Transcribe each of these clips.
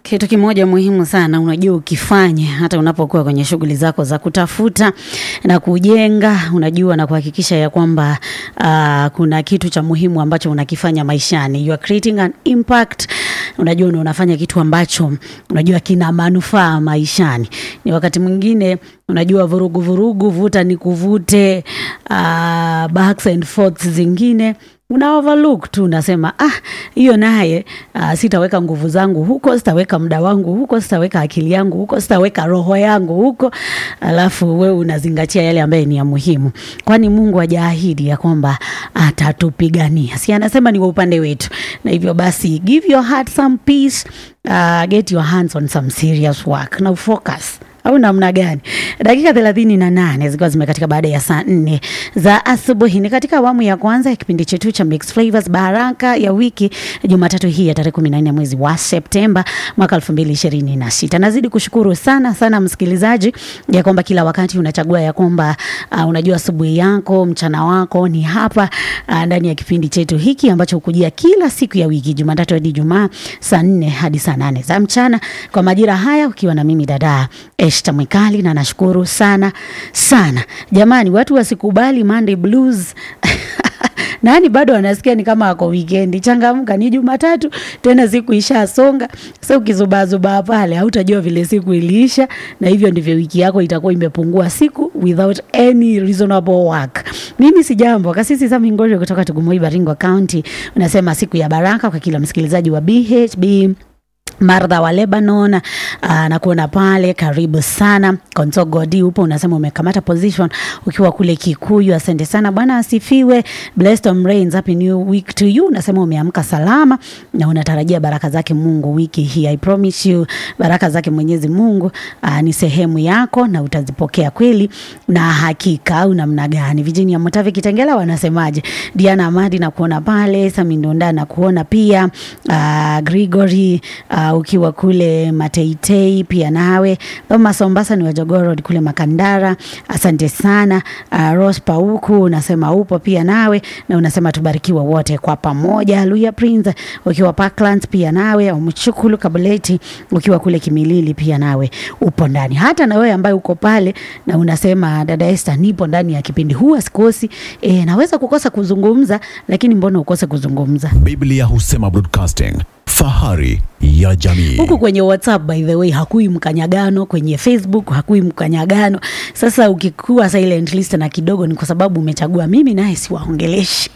Kitu kimoja muhimu sana, unajua ukifanya hata unapokuwa kwenye shughuli zako za kutafuta na kujenga, unajua na kuhakikisha ya kwamba uh, kuna kitu cha muhimu ambacho unakifanya maishani. You are creating an impact. Unajua una unafanya kitu ambacho unajua kina manufaa maishani. Ni wakati mwingine unajua vurugu vurugu, vuta ni kuvute, uh, backs and forths zingine una overlook tu, unasema ah, hiyo naye uh, sitaweka nguvu zangu huko, sitaweka muda wangu huko, sitaweka akili yangu huko, sitaweka roho yangu huko, alafu wewe unazingatia yale ambaye ni ya muhimu, kwani Mungu hajaahidi ya kwamba atatupigania, si anasema ni wa upande wetu, na hivyo basi give your heart some peace, uh, get your hands on some serious work na focus au namna gani? Dakika thelathini na nane zikiwa zimekatika baada ya saa nne za asubuhi. Ni katika awamu ya kwanza ya kipindi chetu cha Mixed Flavors Baraka ya wiki, Jumatatu hii ya tarehe kumi na nne mwezi wa Septemba mwaka elfu mbili ishirini na sita. Nazidi kushukuru sana sana msikilizaji ya kwamba kila wakati unachagua ya kwamba uh, unajua asubuhi yako mchana wako ni hapa uh, ndani ya kipindi chetu hiki ambacho hukujia kila siku ya wiki Jumatatu hadi Jumaa saa nne hadi saa nane za mchana kwa majira haya, ukiwa na mimi dada Eshta Mwikali, na nashukuru sana sana jamani. Watu wasikubali Monday blues nani bado anasikia ni kama ako wikendi. Changamka, ni Jumatatu tena, siku ishasonga. Sasa ukizubazubaa pale hautajua vile siku iliisha, na hivyo ndivyo wiki yako itakuwa imepungua siku without any reasonable work. Mimi si jambo kasisi Sami Ngosho kutoka Tugumoi, Baringo County, unasema siku ya baraka kwa kila msikilizaji wa BHB Martha wa Lebanon uh, na kuona pale, karibu sana. Konso Godi upo unasema umekamata position ukiwa kule Kikuyu, asante sana, Bwana asifiwe. Blessed on rains, happy new week to you. Unasema umeamka salama na unatarajia baraka zake Mungu wiki hii. I promise you baraka zake Mwenyezi Mungu uh, ni sehemu yako na utazipokea kweli na hakika. Au namna gani? Virginia Mutavi Kitengela wanasemaje? Diana Amadi na kuona pale, Sami Ndonda na kuona pia uh, Gregory uh, ukiwa kule Mateitei pia nawe Thomas Ombasa ni Wajogoro kule Makandara, asante sana. Uh, Rose Pauku unasema upo pia nawe na unasema tubarikiwa wote kwa pamoja. Luya Prince ukiwa Parklands pia nawe, au Mchukulu Kabuleti ukiwa kule Kimilili pia nawe upo ndani. Hata na wewe ambaye uko pale na unasema dada Esther, nipo ndani ya kipindi huu, sikosi. E, naweza kukosa kuzungumza, lakini mbona ukose kuzungumza? Biblia husema broadcasting, fahari ya jamii. huku kwenye WhatsApp by the way hakui mkanyagano, kwenye Facebook hakui mkanyagano. Sasa ukikuwa silent listener kidogo, ni kwa sababu umechagua mimi naye siwaongeleshi.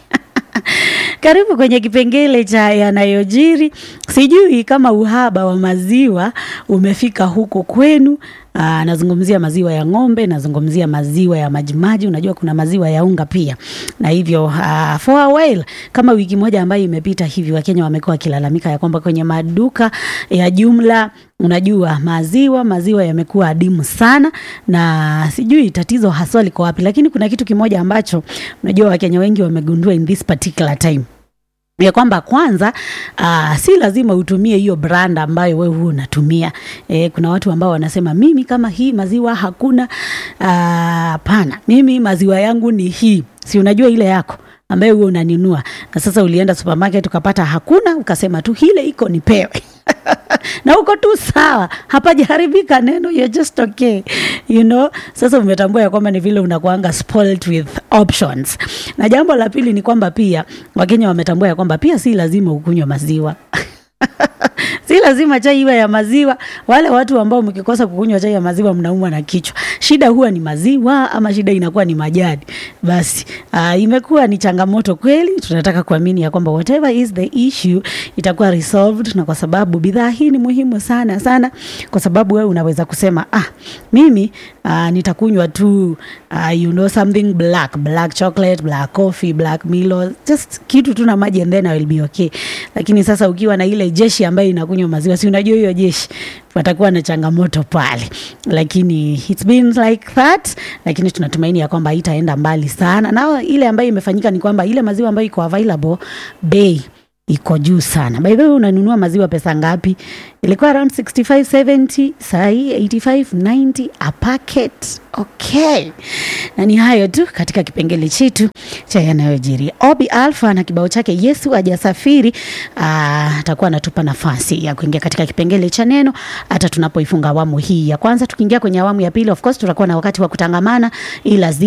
Karibu kwenye kipengele cha yanayojiri. Sijui kama uhaba wa maziwa umefika huko kwenu. Aa, nazungumzia maziwa ya ng'ombe, nazungumzia maziwa ya majimaji. Unajua kuna maziwa ya unga pia, na hivyo uh, for a while, kama wiki moja ambayo imepita hivi, Wakenya wamekuwa wakilalamika ya kwamba kwenye maduka ya jumla unajua maziwa maziwa yamekuwa adimu sana, na sijui tatizo haswa liko wapi, lakini kuna kitu kimoja ambacho unajua Wakenya wengi wamegundua in this particular time ya kwamba kwanza, uh, si lazima utumie hiyo brand ambayo wewe huu unatumia. E, kuna watu ambao wanasema mimi kama hii maziwa hakuna. Hapana, mimi maziwa yangu ni hii, si unajua ile yako ambayo huo unanunua, na sasa ulienda supermarket ukapata hakuna, ukasema tu hile iko nipewe na uko tu sawa, hapajaharibika neno, you're just okay you know. Sasa umetambua ya kwamba ni vile unakuanga spoiled with options. Na jambo la pili ni kwamba pia Wakenya wametambua ya kwamba pia si lazima ukunywa maziwa si lazima chai iwe ya maziwa. Wale watu ambao mkikosa kukunywa chai ya maziwa mnaumwa na kichwa, shida huwa ni maziwa ama shida inakuwa ni majani. Basi uh, imekuwa ni changamoto kweli. Tunataka kuamini ya kwamba whatever is the issue itakuwa resolved, na kwa sababu bidhaa hii ni muhimu sana sana, kwa sababu wewe unaweza kusema ah, mimi uh, nitakunywa tu uh, you know something black black chocolate black coffee black Milo just kitu tu na maji and then I will be okay. Lakini sasa ukiwa na ile jeshi ambayo inakunywa maziwa, si unajua hiyo jeshi watakuwa na changamoto pale, lakini it's been like that, lakini tunatumaini ya kwamba itaenda mbali sana, na ile ambayo imefanyika ni kwamba ile maziwa ambayo iko available bei iko juu sana. By the way, unanunua maziwa pesa ngapi? Ilikuwa around 65 70, saa hii 85 90 a packet. Okay, na ni hayo tu katika kipengele chetu cha yanayojiri. Obi Alpha na kibao chake Yesu hajasafiri ah, atakuwa anatupa nafasi ya kuingia katika kipengele cha neno hata tunapoifunga awamu hii ya kwanza. Tukiingia kwenye awamu ya pili, of course tutakuwa na wakati wa kutangamana, ila zi